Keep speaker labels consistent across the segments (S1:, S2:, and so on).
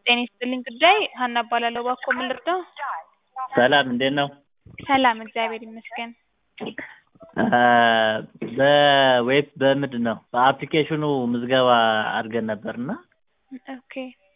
S1: ጤና ይስጥልኝ ጉዳይ ሀና እባላለሁ። እባክዎ ምን ልርዳው?
S2: ሰላም እንዴት ነው?
S1: ሰላም እግዚአብሔር ይመስገን።
S2: በዌብ በምንድን ነው በአፕሊኬሽኑ ምዝገባ አድርገን ነበር እና
S1: ኦኬ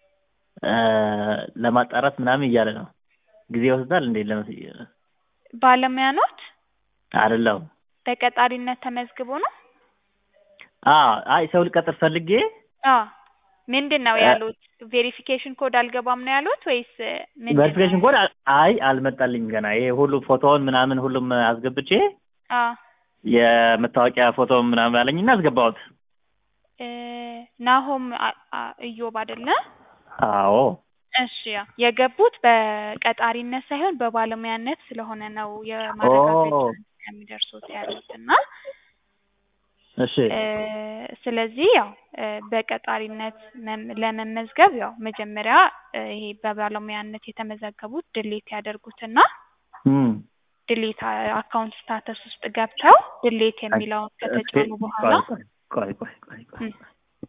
S2: ለማጣራት ምናምን እያለ ነው። ጊዜ ይወስዳል እንዴ? ለመስ
S1: ባለሙያ ኖት?
S2: አይደለሁም።
S1: በቀጣሪነት ተመዝግቦ ነው?
S2: አዎ አይ ሰው ልቀጥር ፈልጌ
S1: አዎ ምንድን ነው ያሉት? ቬሪፊኬሽን ኮድ አልገባም ነው ያሉት ወይስ ምንድን ነው?
S2: ቬሪፊኬሽን ኮድ አይ አልመጣልኝም ገና። ይሄ ሁሉ ፎቶውን ምናምን ሁሉም አስገብቼ
S1: አዎ
S2: የመታወቂያ ፎቶ ምናምን አለኝና አስገባሁት።
S1: እ ናሆም አ- አ- እዮብ አይደለ?
S2: አዎ
S1: እሺ ያው የገቡት በቀጣሪነት ሳይሆን በባለሙያነት ስለሆነ ነው የማረጋገጫ
S2: ኦ።
S1: እስከሚደርሱት ያሉት እና
S2: እሺ
S1: እ ስለዚህ ያው እ በቀጣሪነት መም- ለመመዝገብ ያው መጀመሪያ እ ይሄ በባለሙያነት የተመዘገቡት ድሌት ያደርጉትና
S2: እም
S1: ድሌት አካውንት ስታተስ ውስጥ ገብተው ድሌት የሚለውን ከተጫኑ በኋላ
S2: ቆይ ቆይ ቆይ ቆይ ቆይ
S1: እም፣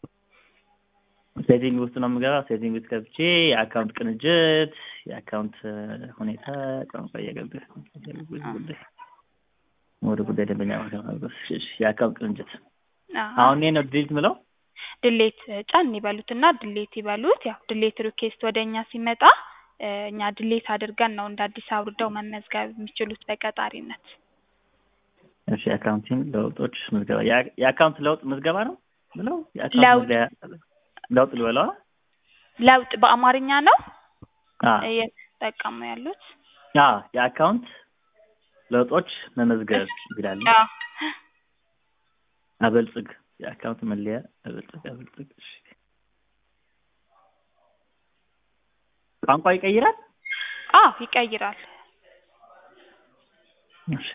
S2: ሴቲንግ ውስጥ ነው የምገባው። ሴቲንግ ውስጥ ገብቼ የአካውንት ቅንጅት፣ የአካውንት እ ሁኔታ ቋንቋ እየገብ ጉዳይ ወደ ጉዳይ ደንበኛ ማስገባት፣ እሺ፣ የአካውንት ቅንጅት
S1: አዎ
S2: አሁን እኔ ነው ዲሊት ምለው።
S1: ድሌት ጫን ይበሉትና ድሌት ይበሉት። ያው ድሌት ሪኩዌስት ወደ እኛ ሲመጣ እ እኛ ድሌት አድርገን ነው እንደ አዲስ አውርደው መመዝገብ የሚችሉት በቀጣሪነት።
S2: እሺ የአካውንቲንግ ለውጦች ምዝገባ የአ- የአካውንት ለውጥ ምዝገባ ነው ብለው የአካውንት
S1: ለውጥ
S2: መለያ- ለውጥ ልበለዋ
S1: ለውጥ በአማርኛ ነው
S2: አ
S1: እየተጠቀሙ ያሉት።
S2: አ የአካውንት ለውጦች መመዝገብ ይላል።
S1: አዎ
S2: አበልጽግ የአካውንት መለያ አበልጽግ አበልጽግ። እሺ ቋንቋ ይቀይራል።
S1: አዎ ይቀይራል።
S2: እሺ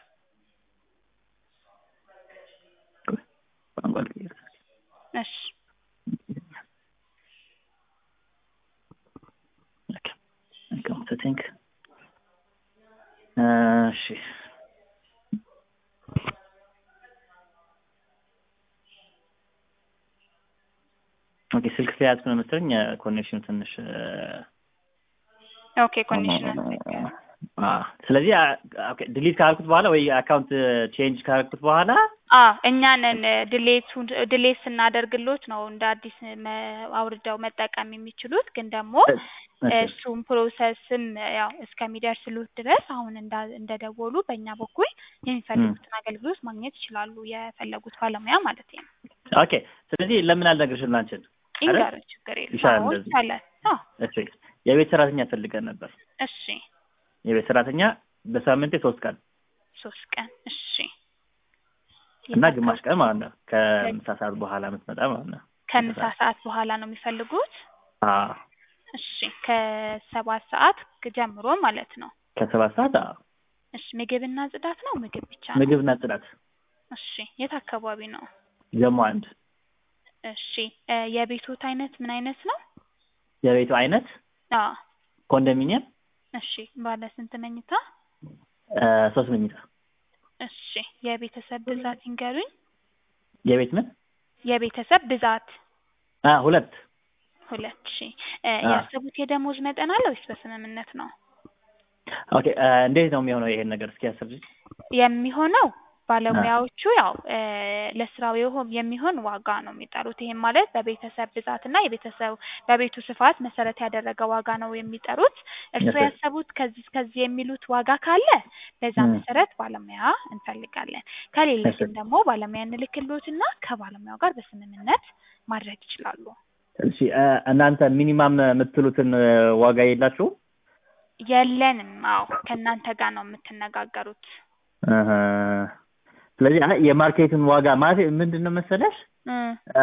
S2: ቆይ፣ ቋንቋ ልቀይር።
S1: እሺ
S2: ኦኬ አካውንት ሴቲንግ እሺ ኦኬ ስልክ ስለያዝኩ ነው መሰለኝ ኮኔክሽኑ ትንሽ እ፣
S1: ኦኬ ኮንዲሽን
S2: አ ስለዚህ ኦኬ ዲሊት ካልኩት በኋላ ወይ አካውንት ቼንጅ ካልኩት በኋላ
S1: አዎ እኛ ነን ድሌቱን ድሌት ስናደርግሎት ነው እንደ አዲስ መ- አውርደው መጠቀም የሚችሉት። ግን ደግሞ እሱም ፕሮሰስም ያው እስከሚደርስሉት ድረስ አሁን እንዳ- እንደደወሉ በእኛ በኩል የሚፈልጉትን አገልግሎት ማግኘት ይችላሉ። የፈለጉት ባለሙያ ማለት ነው።
S2: ኦኬ ስለዚህ ለምን አልነግርሽም አንቺን?
S1: ይንገር ችግር የለም።
S2: ይሻላል
S1: አዎ
S2: እንደዚህ።
S1: ይቻላል። አዎ
S2: እሺ የቤት ሰራተኛ ፈልገን ነበር።
S1: እሺ
S2: የቤት ሰራተኛ በሳምንቴ ሶስት ቀን
S1: ሶስት ቀን እሺ
S2: እና ግማሽ ቀን ማለት ነው ከምሳ ሰዓት በኋላ የምትመጣ ማለት ነው።
S1: ከምሳ ሰዓት በኋላ ነው የሚፈልጉት።
S2: አዎ
S1: እሺ ከሰባት ሰዓት ጀምሮ ማለት ነው።
S2: ከሰባት ሰዓት አዎ
S1: እሺ ምግብና ጽዳት ነው ምግብ ብቻ ነው?
S2: ምግብና ጽዳት
S1: እሺ የት አካባቢ ነው?
S2: ጀሞ አንድ
S1: እሺ እ የቤቶት አይነት ምን አይነት ነው?
S2: የቤቱ አይነት
S1: አዎ
S2: ኮንዶሚኒየም
S1: እሺ ባለ ስንት መኝታ?
S2: እ፣ ሶስት መኝታ
S1: እሺ የቤተሰብ ብዛት ይንገሩኝ።
S2: የቤት ምን
S1: የቤተሰብ ብዛት
S2: አ ሁለት
S1: ሁለት ሺ እ
S2: አዎ።
S1: ያሰቡት የደሞዝ መጠን አለ ወይስ በስምምነት ነው
S2: ኦኬ እ፣ እንዴት ነው የሚሆነው ይሄን ነገር እስኪ ያስረጅ
S1: የሚሆነው? ባለሙያዎቹ ያው እ ለስራው የሆ- የሚሆን ዋጋ ነው የሚጠሩት። ይሄም ማለት በቤተሰብ ብዛት እና የቤተሰብ በቤቱ ስፋት መሰረት ያደረገ ዋጋ ነው የሚጠሩት። እርስዎ
S2: እሺ።
S1: ያሰቡት ከዚህ እስከዚህ የሚሉት ዋጋ ካለ በዛ
S2: ም።
S1: መሰረት ባለሙያ እንፈልጋለን። ከሌለ
S2: እሺ።
S1: ግን ደግሞ ባለሙያ እንልክልዎትና ከባለሙያው ጋር በስምምነት ማድረግ ይችላሉ።
S2: እሺ እ፣ እናንተ ሚኒማም የምትሉትን እ፣ ዋጋ የላችሁም?
S1: የለንም። አዎ ከእናንተ ጋር ነው የምትነጋገሩት።
S2: እህ፣ ስለዚህ አይ የማርኬቱን ዋጋ ማለት ምንድን ነው መሰለሽ
S1: እ
S2: እ፣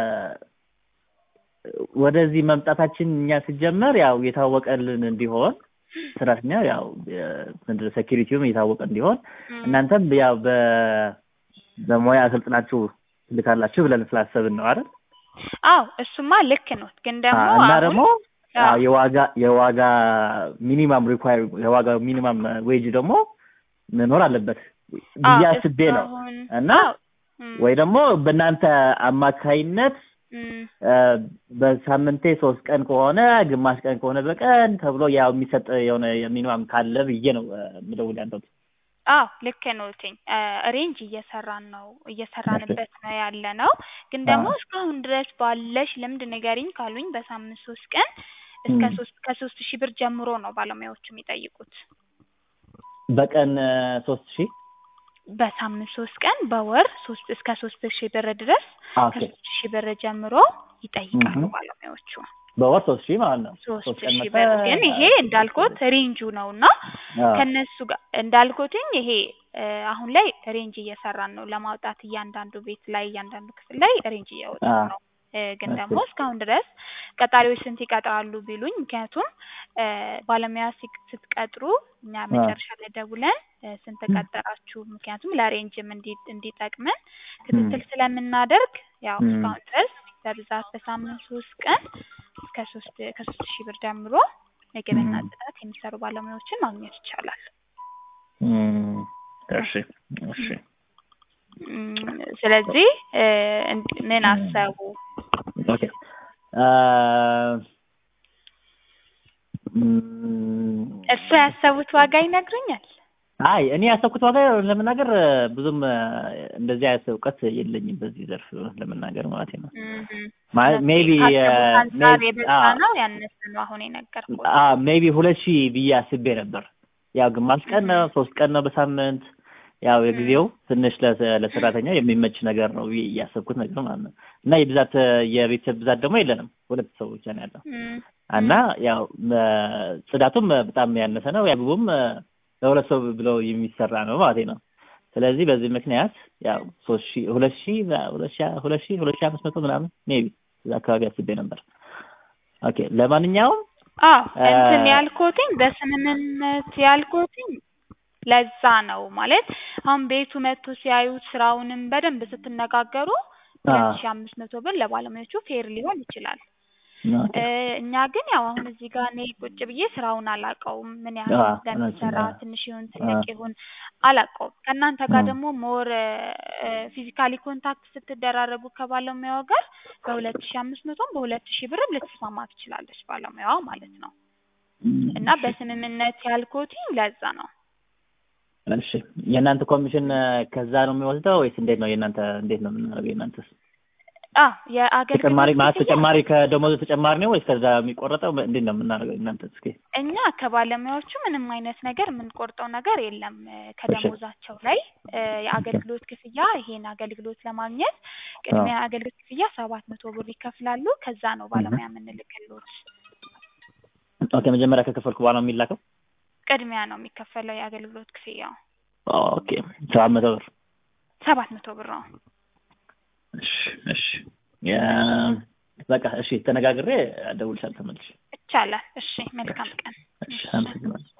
S2: ወደዚህ መምጣታችን እኛ ሲጀመር ያው የታወቀልን እንዲሆን ሰራተኛ ያው ምንድን ነው ሴኪሪቲውም የታወቀ እንዲሆን
S1: እ
S2: እናንተም ያው በ በሙያ አሰልጥናችሁ ትልካላችሁ ብለን ስላሰብን ነው አይደል?
S1: አዎ እሱማ ልክ ነው። ግን ደግሞ
S2: አ- እና
S1: አሁን
S2: ደግሞ
S1: አዎ
S2: አዎ የዋጋ የዋጋ ሚኒማም ሪኳየር የዋጋ ሚኒማም ዌጅ ደግሞ መኖር አለበት ብዬ
S1: አዎ
S2: አስቤ
S1: እሱ
S2: ነው
S1: አሁን
S2: እና
S1: አዎ እም፣
S2: ወይ ደግሞ በእናንተ አማካይነት
S1: እም፣
S2: እ፣ በሳምንቴ ሶስት ቀን ከሆነ ግማሽ ቀን ከሆነ በቀን ተብሎ ያው የሚሰጥ የሆነ ሚኒማም ካለ ብዬ ነው እ፣ የምደውል ያለሁት።
S1: አዎ ልክ ነዎትኝ። ሬንጅ እየሰራን ነው እየሰራንበት ነው ያለ ነው። ግን ደግሞ
S2: አዎ።
S1: እስካሁን ድረስ ባለሽ ልምድ ንገሪኝ ካሉኝ በሳምንት ሶስት ቀን እስከ
S2: እም።
S1: ሶስት ከሶስት ሺህ ብር ጀምሮ ነው ባለሙያዎቹ የሚጠይቁት።
S2: በቀን እ፣ ሶስት ሺህ
S1: በሳምንት ሶስት ቀን በወር ሶስት እስከ ሶስት ሺህ ብር ድረስ
S2: ኦኬ
S1: ከሶስት ሺህ ብር ጀምሮ ይጠይቃሉ
S2: እም።
S1: ባለሙያዎቹ።
S2: በወር ሶስት ሺህ ማለት ነው።
S1: ሶስት
S2: ሶስት ቀን
S1: ሺህ
S2: መጣ
S1: ብር ግን ይሄ እንዳልኩት ሬንጁ ነው እና
S2: አዎ።
S1: ከነሱ ጋር እንዳልኩትኝ ይሄ እ፣ አሁን ላይ ሬንጅ እየሰራን ነው ለማውጣት እያንዳንዱ ቤት ላይ እያንዳንዱ ክፍል ላይ ሬንጅ እያወጣን
S2: አዎ።
S1: ነው። እ፣ ግን
S2: እሺ።
S1: ደግሞ እስካሁን ድረስ ቀጣሪዎች ስንት ይቀጥራሉ ቢሉኝ፣ ምክንያቱም እ፣ ባለሙያ ሲቅ- ስትቀጥሩ እኛ
S2: አዎ።
S1: መጨረሻ ላይ ደውለን እ፣ ስንት ቀጠራችሁ፣ ምክንያቱም ለሬንጅም እንዲ እንዲጠቅመን ክትትል ስለምናደርግ ያው
S2: እም።
S1: እስካሁን ድረስ በብዛት በሳምንት ሶስት ቀን እስከ ሶስት ከሶስት ሺህ ብር ጀምሮ ምግብና
S2: እም።
S1: ጽዳት የሚሰሩ ባለሙያዎችን ማግኘት ይቻላል።
S2: እም። እሺ እሺ
S1: እም፣ ስለዚህ እ፣ እንድ- ምን አሰቡ?
S2: ኦኬ አ፣ እም፣
S1: እሱ ያሰቡት ዋጋ ይነግሩኛል?
S2: አይ እኔ ያሰብኩት ዋጋ ለመናገር ብዙም እ፣ እንደዚህ አይነት እውቀት የለኝም በዚህ ዘርፍ ለመናገር ማለት ነው።
S1: እምም።
S2: ማለት ሜቢ
S1: ካሰቡት አንጻር የበዛ ነው ያነሰ ነው አሁን የነገርኩት?
S2: ሜቢ ሁለት ሺህ ብዬ አስቤ ነበር። ያው ግማሽ ቀን ነው ሶስት ቀን ነው በሳምንት ያው የጊዜው ትንሽ ለሰ- ለሰራተኛው የሚመች ነገር ነው ብዬ እያሰብኩት ነገር ማለት ነው። እና የብዛት የቤተሰብ ብዛት ደግሞ የለንም ሁለት ሰው ብቻ ነው ያለው
S1: እም፣
S2: እና ያው እ፣ ጽዳቱም በጣም ያነሰ ነው። ያግቡም ለሁለት ሰው ብለው የሚሰራ ነው ማለት ነው። ስለዚህ በዚህ ምክንያት ያው ሶስት ሺህ ሁለት ሺህ ሁለት ሺህ ሁለት ሺህ ሁለት ሺህ አምስት መቶ ምናምን ሜቢ እዛ አካባቢ አስቤ ነበር። ኦኬ ለማንኛውም
S1: አዎ
S2: እ፣
S1: እንትን ያልኩትኝ በስምምነት ያልኩትኝ ለዛ ነው ማለት አሁን ቤቱ መጥቶ ሲያዩት ስራውንም በደንብ ስትነጋገሩ ሁለት
S2: አዎ።
S1: ሺህ አምስት መቶ ብር ለባለሙያዎቹ ፌር ሊሆን ይችላል።
S2: ኦኬ
S1: እ፣ እኛ ግን ያው አሁን እዚህ ጋር እኔ ቁጭ ብዬ ስራውን አላውቀውም ምን ያህል
S2: አዎ፣
S1: እንደሚሰራ
S2: አዎ።
S1: ትንሽ ይሁን ትልቅ
S2: አዎ።
S1: ይሁን አላውቀውም። ከእናንተ ጋር
S2: አዎ።
S1: ደግሞ ሞር ፊዚካሊ ኮንታክት ስትደራረጉ ከባለሙያው ጋር በሁለት ሺህ አምስት መቶም በሁለት ሺህ ብርም ልትስማማ ትችላለች ባለሙያዋ ማለት ነው። እና በስምምነት ያልኩትኝ ለዛ ነው።
S2: እሺ የእናንተ ኮሚሽን እ፣ ከዛ ነው የሚወስደው ወይስ እንዴት ነው? የእናንተ እንዴት ነው የምናደርገው? የእናንተስ
S1: አዎ የአገልግሎት
S2: ተጨማሪ ማለት
S1: ክፍያ
S2: ተጨማሪ ከደሞዙ ተጨማሪ ነው ወይስ ከዛ የሚቆረጠው እንዴት ነው የምናደርገው? እናንተ እስኪ
S1: እኛ ከባለሙያዎቹ ምንም አይነት ነገር የምንቆርጠው ነገር የለም። እ፣ ከደሞዛቸው ላይ እ፣ የአገልግሎት ክፍያ ይሄን አገልግሎት ለማግኘት ቅድሚያ አገልግሎት ክፍያ ሰባት መቶ ብር ይከፍላሉ። ከዛ ነው ባለሙያ የምንልክሎት።
S2: ኦኬ መጀመሪያ ከከፈልኩ በኋላ ነው የሚላከው?
S1: ቅድሚያ ነው የሚከፈለው የአገልግሎት ክፍያው
S2: ኦኬ ሰባት መቶ ብር
S1: ሰባት መቶ ብር ነው።
S2: እሺ እሺ ያ- በቃ እሺ ተነጋግሬ እደውልልሻለሁ ተመልሼ
S1: ይቻላል። እሺ መልካም ቀን።
S2: እሺ አመሰግናለሁ